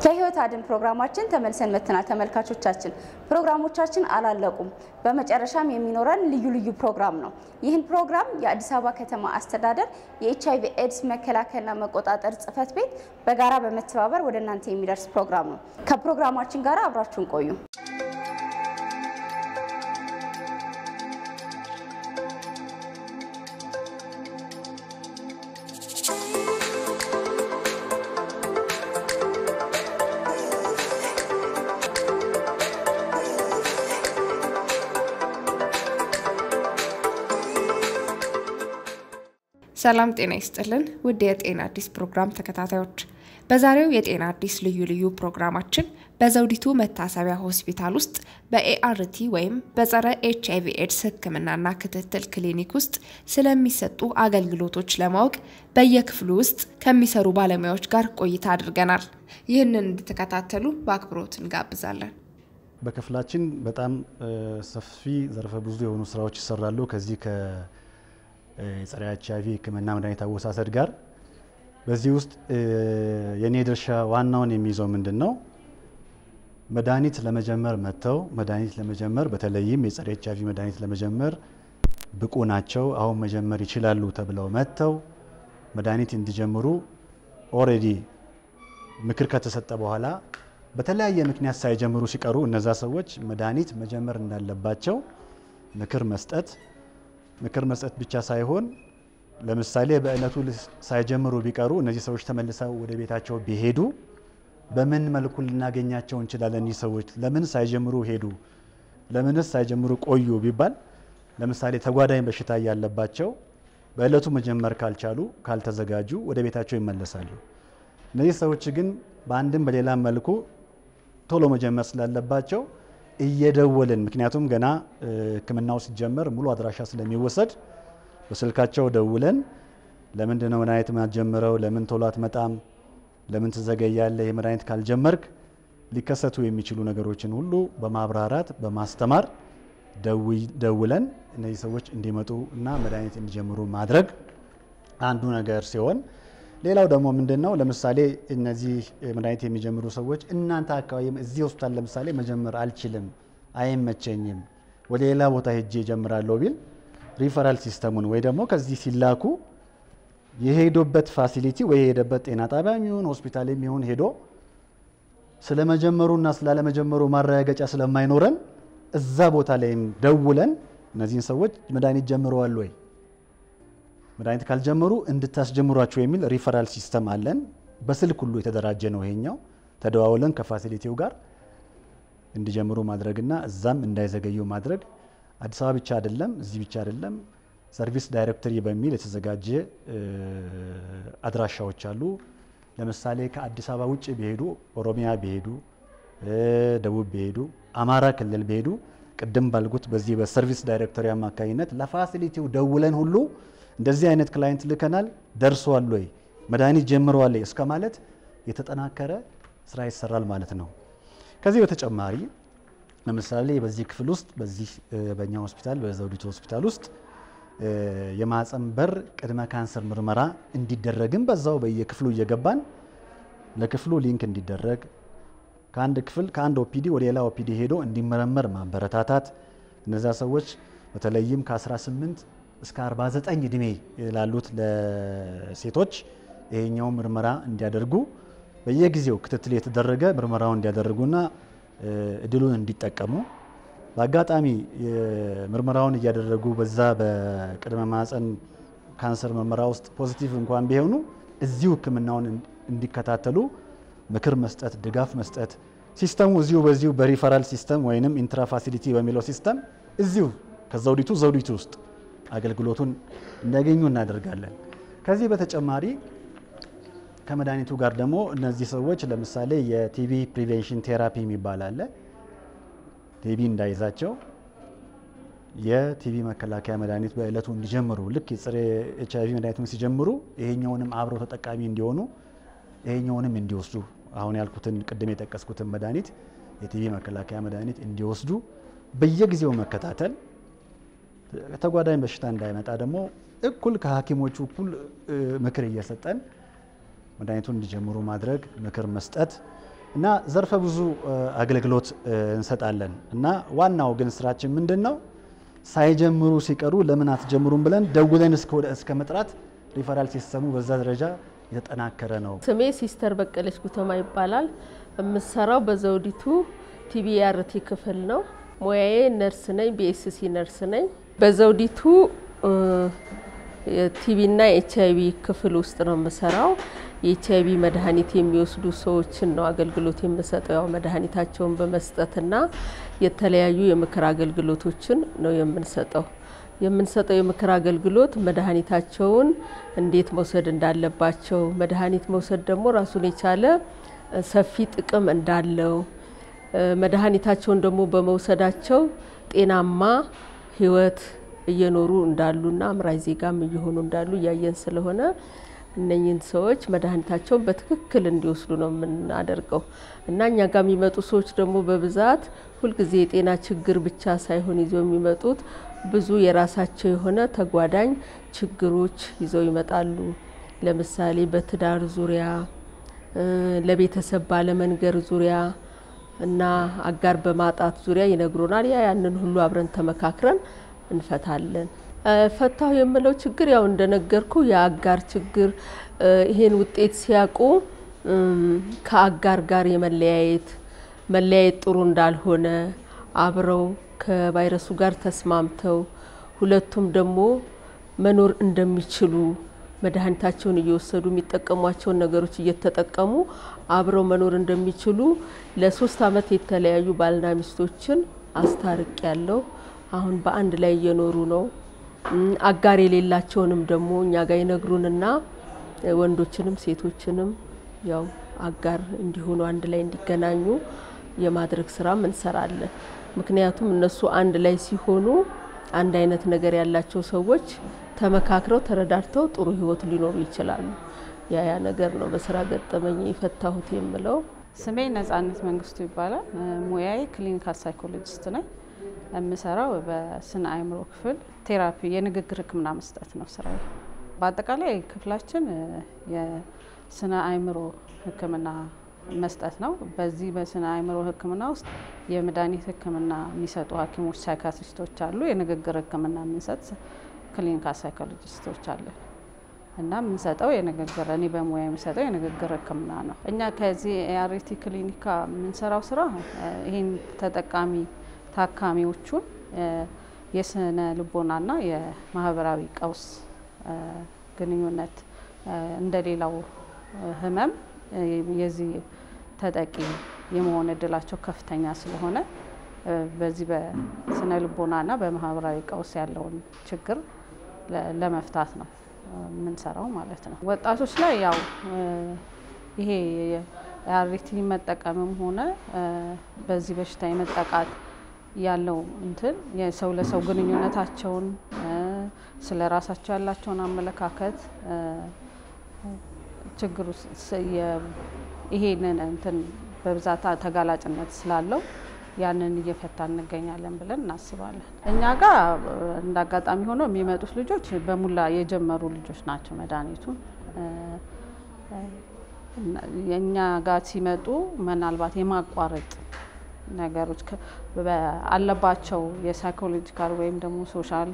ከህይወት አድን ፕሮግራማችን ተመልሰን መጥተናል። ተመልካቾቻችን ፕሮግራሞቻችን አላለቁም። በመጨረሻም የሚኖረን ልዩ ልዩ ፕሮግራም ነው። ይህን ፕሮግራም የአዲስ አበባ ከተማ አስተዳደር የኤች አይቪ ኤድስ መከላከልና መቆጣጠር ጽሕፈት ቤት በጋራ በመተባበር ወደ እናንተ የሚደርስ ፕሮግራም ነው። ከፕሮግራማችን ጋር አብራችሁን ቆዩ። ሰላም ጤና ይስጥልን ውድ የጤና አዲስ ፕሮግራም ተከታታዮች፣ በዛሬው የጤና አዲስ ልዩ ልዩ ፕሮግራማችን በዘውዲቱ መታሰቢያ ሆስፒታል ውስጥ በኤአርቲ ወይም በጸረ ኤች አይቪ ኤድስ ሕክምናና ክትትል ክሊኒክ ውስጥ ስለሚሰጡ አገልግሎቶች ለማወቅ በየክፍሉ ውስጥ ከሚሰሩ ባለሙያዎች ጋር ቆይታ አድርገናል። ይህንን እንድትከታተሉ በአክብሮት እንጋብዛለን። በክፍላችን በጣም ሰፊ ዘርፈ ብዙ የሆኑ ስራዎች ይሰራሉ ከዚህ የጸረ ኤች አይቪ ህክምና መድኃኒት አወሳሰድ ጋር በዚህ ውስጥ የኔ ድርሻ ዋናውን የሚይዘው ምንድን ነው? መድኃኒት ለመጀመር መጥተው መድኃኒት ለመጀመር በተለይም የጸረ ኤች አይቪ መድኃኒት ለመጀመር ብቁ ናቸው፣ አሁን መጀመር ይችላሉ ተብለው መጥተው መድኃኒት እንዲጀምሩ ኦልሬዲ ምክር ከተሰጠ በኋላ በተለያየ ምክንያት ሳይጀምሩ ሲቀሩ እነዛ ሰዎች መድኃኒት መጀመር እንዳለባቸው ምክር መስጠት ምክር መስጠት ብቻ ሳይሆን ለምሳሌ በእለቱ ሳይጀምሩ ቢቀሩ እነዚህ ሰዎች ተመልሰው ወደ ቤታቸው ቢሄዱ በምን መልኩ ልናገኛቸው እንችላለን? እኒህ ሰዎች ለምን ሳይጀምሩ ሄዱ? ለምንስ ሳይጀምሩ ቆዩ ቢባል ለምሳሌ ተጓዳኝ በሽታ እያለባቸው በእለቱ መጀመር ካልቻሉ፣ ካልተዘጋጁ ወደ ቤታቸው ይመለሳሉ። እነዚህ ሰዎች ግን በአንድም በሌላም መልኩ ቶሎ መጀመር ስላለባቸው እየደወልን ምክንያቱም ገና ሕክምናው ሲጀመር ሙሉ አድራሻ ስለሚወሰድ በስልካቸው ደውለን ለምንድን ነው መድኃኒት ማትጀምረው? ለምን ቶሎ አትመጣም? ለምን ትዘገያለህ? ይህ መድኃኒት ካልጀመርክ ሊከሰቱ የሚችሉ ነገሮችን ሁሉ በማብራራት በማስተማር ደውለን እነዚህ ሰዎች እንዲመጡ እና መድኃኒት እንዲጀምሩ ማድረግ አንዱ ነገር ሲሆን ሌላው ደግሞ ምንድን ነው ለምሳሌ እነዚህ መድኃኒት የሚጀምሩ ሰዎች እናንተ አካባቢ እዚህ ሆስፒታል ለምሳሌ መጀመር አልችልም፣ አይመቸኝም፣ ወደ ሌላ ቦታ ሄጄ እጀምራለሁ ቢል ሪፈራል ሲስተሙን ወይ ደግሞ ከዚህ ሲላኩ የሄዶበት ፋሲሊቲ ወይ የሄደበት ጤና ጣቢያ የሚሆን ሆስፒታል የሚሆን ሄዶ ስለመጀመሩና ስላለመጀመሩ ማረጋገጫ ስለማይኖረን እዛ ቦታ ላይም ደውለን እነዚህን ሰዎች መድኃኒት ጀምረዋል ወይ መድኃኒት ካልጀመሩ እንድታስጀምሯቸው የሚል ሪፈራል ሲስተም አለን። በስልክ ሁሉ የተደራጀ ነው ይሄኛው። ተደዋውለን ከፋሲሊቲው ጋር እንዲጀምሩ ማድረግና እዛም እንዳይዘገዩ ማድረግ አዲስ አበባ ብቻ አይደለም፣ እዚህ ብቻ አይደለም። ሰርቪስ ዳይሬክተሪ በሚል የተዘጋጀ አድራሻዎች አሉ። ለምሳሌ ከአዲስ አበባ ውጭ ቢሄዱ፣ ኦሮሚያ ቢሄዱ፣ ደቡብ ቢሄዱ፣ አማራ ክልል ቢሄዱ ቅድም ባልኩት በዚህ በሰርቪስ ዳይሬክተሪ አማካኝነት ለፋሲሊቲው ደውለን ሁሉ እንደዚህ አይነት ክላይንት ልከናል፣ ደርሷል ወይ መድኃኒት ጀምረዋል እስከ ማለት የተጠናከረ ስራ ይሰራል ማለት ነው። ከዚህ በተጨማሪ ለምሳሌ በዚህ ክፍል ውስጥ በዚህ በእኛ ሆስፒታል በዘውዲቱ ሆስፒታል ውስጥ የማህፀን በር ቅድመ ካንሰር ምርመራ እንዲደረግም በዛው በየክፍሉ እየገባን ለክፍሉ ሊንክ እንዲደረግ ከአንድ ክፍል ከአንድ ኦፒዲ ወደ ሌላ ኦፒዲ ሄዶ እንዲመረመር ማበረታታት እነዚያ ሰዎች በተለይም ከ18 እስከ 49 እድሜ ላሉት ለሴቶች ይሄኛው ምርመራ እንዲያደርጉ በየጊዜው ክትትል የተደረገ ምርመራውን እንዲያደርጉና እድሉን እንዲጠቀሙ በአጋጣሚ ምርመራውን እያደረጉ በዛ በቅድመ ማህፀን ካንሰር ምርመራ ውስጥ ፖዚቲቭ እንኳን ቢሆኑ እዚሁ ሕክምናውን እንዲከታተሉ ምክር መስጠት፣ ድጋፍ መስጠት ሲስተሙ እዚሁ በዚሁ በሪፈራል ሲስተም ወይንም ኢንትራ ፋሲሊቲ በሚለው ሲስተም እዚሁ ከዘውዲቱ ዘውዲቱ ውስጥ አገልግሎቱን እንዲያገኙ እናደርጋለን። ከዚህ በተጨማሪ ከመድኃኒቱ ጋር ደግሞ እነዚህ ሰዎች ለምሳሌ የቲቢ ፕሪቬንሽን ቴራፒ የሚባል አለ። ቲቢ እንዳይዛቸው የቲቢ መከላከያ መድኃኒት በእለቱ እንዲጀምሩ ልክ የጸረ ኤች አይቪ መድኃኒቱን ሲጀምሩ ይሄኛውንም አብረው ተጠቃሚ እንዲሆኑ ይሄኛውንም እንዲወስዱ አሁን ያልኩትን ቅድም የጠቀስኩትን መድኃኒት የቲቢ መከላከያ መድኃኒት እንዲወስዱ በየጊዜው መከታተል ተጓዳኝ በሽታ እንዳይመጣ ደግሞ እኩል ከሐኪሞቹ እኩል ምክር እየሰጠን መድኃኒቱን እንዲጀምሩ ማድረግ ምክር መስጠት እና ዘርፈ ብዙ አገልግሎት እንሰጣለን እና ዋናው ግን ስራችን ምንድን ነው? ሳይጀምሩ ሲቀሩ ለምን አትጀምሩም ብለን ደውለን እስከ መጥራት ሪፈራል ሲስተሙ በዛ ደረጃ የተጠናከረ ነው። ስሜ ሲስተር በቀለች ጉተማ ይባላል። የምሰራው በዘውዲቱ ቲቢአርቲ ክፍል ነው። ሙያዬ ነርስ ነኝ፣ ቢኤስሲ ነርስ ነኝ። በዘውዲቱ ቲቢና ኤች አይቪ ክፍል ውስጥ ነው የምሰራው። የኤች አይቪ መድኃኒት የሚወስዱ ሰዎችን ነው አገልግሎት የምሰጠው። ያው መድኃኒታቸውን በመስጠትና የተለያዩ የምክር አገልግሎቶችን ነው የምንሰጠው። የምንሰጠው የምክር አገልግሎት መድኃኒታቸውን እንዴት መውሰድ እንዳለባቸው፣ መድኃኒት መውሰድ ደግሞ ራሱን የቻለ ሰፊ ጥቅም እንዳለው፣ መድኃኒታቸውን ደግሞ በመውሰዳቸው ጤናማ ሕይወት እየኖሩ እንዳሉና አምራች ዜጋም እየሆኑ እንዳሉ እያየን ስለሆነ እነኝህን ሰዎች መድኃኒታቸውን በትክክል እንዲወስዱ ነው የምናደርገው እና እኛ ጋር የሚመጡ ሰዎች ደግሞ በብዛት ሁልጊዜ የጤና ችግር ብቻ ሳይሆን ይዘው የሚመጡት ብዙ የራሳቸው የሆነ ተጓዳኝ ችግሮች ይዘው ይመጣሉ። ለምሳሌ በትዳር ዙሪያ፣ ለቤተሰብ ባለመንገር ዙሪያ እና አጋር በማጣት ዙሪያ ይነግሩናል። ያ ያንን ሁሉ አብረን ተመካክረን እንፈታለን። ፈታሁ የምለው ችግር ያው እንደነገርኩ የአጋር ችግር ይሄን ውጤት ሲያውቁ ከአጋር ጋር የመለያየት መለያየት ጥሩ እንዳልሆነ አብረው ከቫይረሱ ጋር ተስማምተው ሁለቱም ደግሞ መኖር እንደሚችሉ መድኃኒታቸውን እየወሰዱ የሚጠቀሟቸውን ነገሮች እየተጠቀሙ አብረው መኖር እንደሚችሉ ለሶስት ዓመት የተለያዩ ባልና ሚስቶችን አስታርቅ ያለው አሁን በአንድ ላይ እየኖሩ ነው። አጋር የሌላቸውንም ደግሞ እኛ ጋር ይነግሩንና ወንዶችንም ሴቶችንም ያው አጋር እንዲሆኑ አንድ ላይ እንዲገናኙ የማድረግ ስራም እንሰራለን። ምክንያቱም እነሱ አንድ ላይ ሲሆኑ አንድ አይነት ነገር ያላቸው ሰዎች ተመካክረው ተረዳድተው ጥሩ ህይወት ሊኖሩ ይችላሉ። ያ ያ ነገር ነው በስራ ገጠመኝ የፈታሁት የምለው። ስሜ ነጻነት መንግስቱ ይባላል። ሙያዬ ክሊኒካል ሳይኮሎጂስት ነኝ። የምሰራው በስነ አእምሮ ክፍል ቴራፒ የንግግር ህክምና መስጠት ነው ስራዬ። በአጠቃላይ ክፍላችን የስነ አእምሮ ህክምና መስጠት ነው። በዚህ በስነ አእምሮ ህክምና ውስጥ የመድኃኒት ህክምና የሚሰጡ ሐኪሞች ሳይካትሪስቶች አሉ። የንግግር ህክምና የምንሰጥ ክሊኒካል ሳይኮሎጂስቶች አለን እና የምንሰጠው የንግግር እኔ በሙያ የሚሰጠው የንግግር ህክምና ነው። እኛ ከዚህ ኤአርቲ ክሊኒካ የምንሰራው ስራ ይህን ተጠቃሚ ታካሚዎቹን የስነ ልቦናና የማህበራዊ ቀውስ ግንኙነት እንደሌላው ህመም የዚህ ተጠቂ የመሆን እድላቸው ከፍተኛ ስለሆነ በዚህ በስነ ልቦናና በማህበራዊ ቀውስ ያለውን ችግር ለመፍታት ነው የምንሰራው ማለት ነው። ወጣቶች ላይ ያው ይሄ የአሪቲ መጠቀምም ሆነ በዚህ በሽታ የመጠቃት ያለው እንትን የሰው ለሰው ግንኙነታቸውን ስለ ራሳቸው ያላቸውን አመለካከት ችግሩ ይሄንን እንትን በብዛት ተጋላጭነት ስላለው ያንን እየፈታ እንገኛለን ብለን እናስባለን። እኛ ጋር እንደ አጋጣሚ ሆኖ የሚመጡት ልጆች በሙላ የጀመሩ ልጆች ናቸው መድኃኒቱን የእኛ ጋር ሲመጡ ምናልባት የማቋረጥ ነገሮች አለባቸው የሳይኮሎጂካል ወይም ደግሞ ሶሻል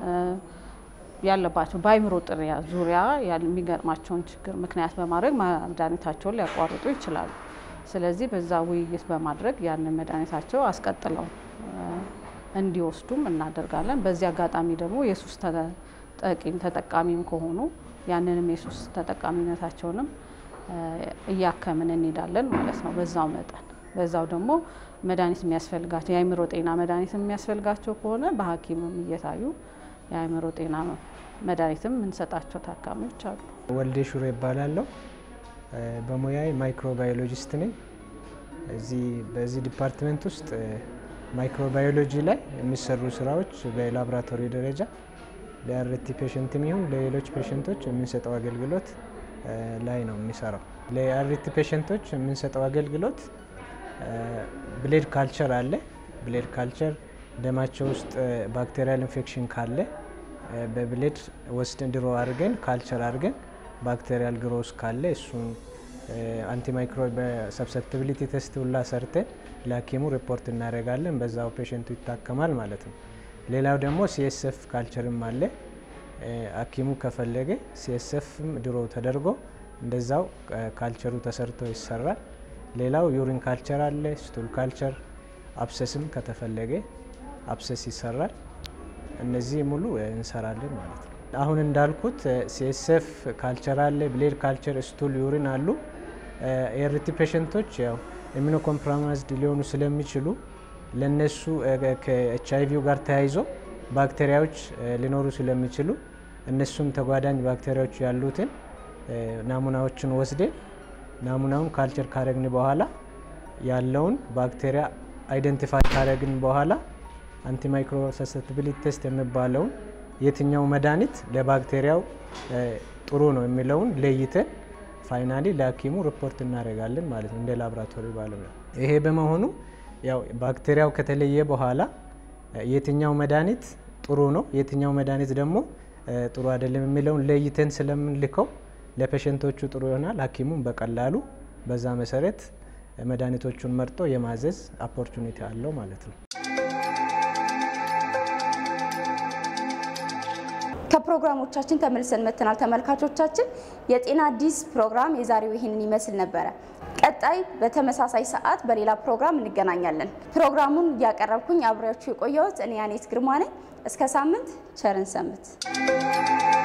ያለባቸው በአይምሮ ጥሪያ ዙሪያ የሚገጥማቸውን ችግር ምክንያት በማድረግ መድኃኒታቸውን ሊያቋርጡ ይችላሉ። ስለዚህ በዛ ውይይት በማድረግ ያንን መድኃኒታቸው አስቀጥለው እንዲወስዱም እናደርጋለን። በዚህ አጋጣሚ ደግሞ የሱስ ተጠቂም ተጠቃሚም ከሆኑ ያንንም የሱስ ተጠቃሚነታቸውንም እያከምን እንሄዳለን ማለት ነው። በዛው መጠን በዛው ደግሞ መድኃኒት የሚያስፈልጋቸው የአእምሮ ጤና መድኃኒት የሚያስፈልጋቸው ከሆነ በሐኪምም እየታዩ የአእምሮ ጤና መድኃኒትም የምንሰጣቸው ታካሚዎች አሉ። ወልዴ ሹሮ ይባላለሁ። በሙያዬ ማይክሮባዮሎጂስት ነኝ። እዚህ በዚህ ዲፓርትመንት ውስጥ ማይክሮባዮሎጂ ላይ የሚሰሩ ስራዎች በላቦራቶሪ ደረጃ ለአርቲ ፔሽንትም ይሁን ለሌሎች ፔሽንቶች የምንሰጠው አገልግሎት ላይ ነው የሚሰራው። ለአርቲ ፔሽንቶች የምንሰጠው አገልግሎት ብሌድ ካልቸር አለ። ብሌድ ካልቸር ደማቸው ውስጥ ባክቴሪያል ኢንፌክሽን ካለ በብሌድ ወስደን ድሮ አድርገን ካልቸር አድርገን ባክቴሪያል ግሮስ ካለ እሱን አንቲማይክሮ ሰብሰፕቲቢሊቲ ቴስት ሁላ ሰርተን ለሐኪሙ ሪፖርት እናደርጋለን። በዛው ፔሽንቱ ይታከማል ማለት ነው። ሌላው ደግሞ ሲኤስኤፍ ካልቸርም አለ። ሐኪሙ ከፈለገ ሲኤስኤፍም ድሮ ተደርጎ እንደዛው ካልቸሩ ተሰርቶ ይሰራል። ሌላው ዩሪን ካልቸር አለ፣ ስቱል ካልቸር፣ አብሰስም ከተፈለገ አብሰስ ይሰራል። እነዚህ ሙሉ እንሰራለን ማለት ነው። አሁን እንዳልኩት ሲኤስኤፍ ካልቸር አለ፣ ብሌድ ካልቸር፣ ስቱል፣ ዩሪን አሉ። ኤርቲ ፔሽንቶች ያው ኢሚኖ ኮምፕሮማይዝድ ሊሆኑ ስለሚችሉ ለነሱ ከኤች አይቪው ጋር ተያይዞ ባክቴሪያዎች ሊኖሩ ስለሚችሉ እነሱም ተጓዳኝ ባክቴሪያዎች ያሉትን ናሙናዎችን ወስደን ናሙናውን ካልቸር ካረግን በኋላ ያለውን ባክቴሪያ አይደንቲፋይ ካረግን በኋላ አንቲማይክሮ ሰሰፕቲቢሊቲ ቴስት የሚባለውን የትኛው መድኃኒት ለባክቴሪያው ጥሩ ነው የሚለውን ለይተን ፋይናሊ ለሐኪሙ ሪፖርት እናደርጋለን ማለት ነው እንደ ላቦራቶሪ ባለሙያ። ይሄ በመሆኑ ያው ባክቴሪያው ከተለየ በኋላ የትኛው መድኃኒት ጥሩ ነው፣ የትኛው መድኃኒት ደግሞ ጥሩ አይደለም የሚለውን ለይተን ስለምንልከው ለፔሸንቶቹ ጥሩ ይሆናል። ሐኪሙም በቀላሉ በዛ መሰረት መድኃኒቶቹን መርጦ የማዘዝ ኦፖርቹኒቲ አለው ማለት ነው። ከፕሮግራሞቻችን ተመልሰን መጥተናል። ተመልካቾቻችን የጤና አዲስ ፕሮግራም የዛሬው ይህንን ይመስል ነበረ። ቀጣይ በተመሳሳይ ሰዓት በሌላ ፕሮግራም እንገናኛለን። ፕሮግራሙን እያቀረብኩኝ አብሬያችሁ የቆየሁት እኔ ያኔት ግርማ ነኝ። እስከ ሳምንት ቸርን ሰንብት።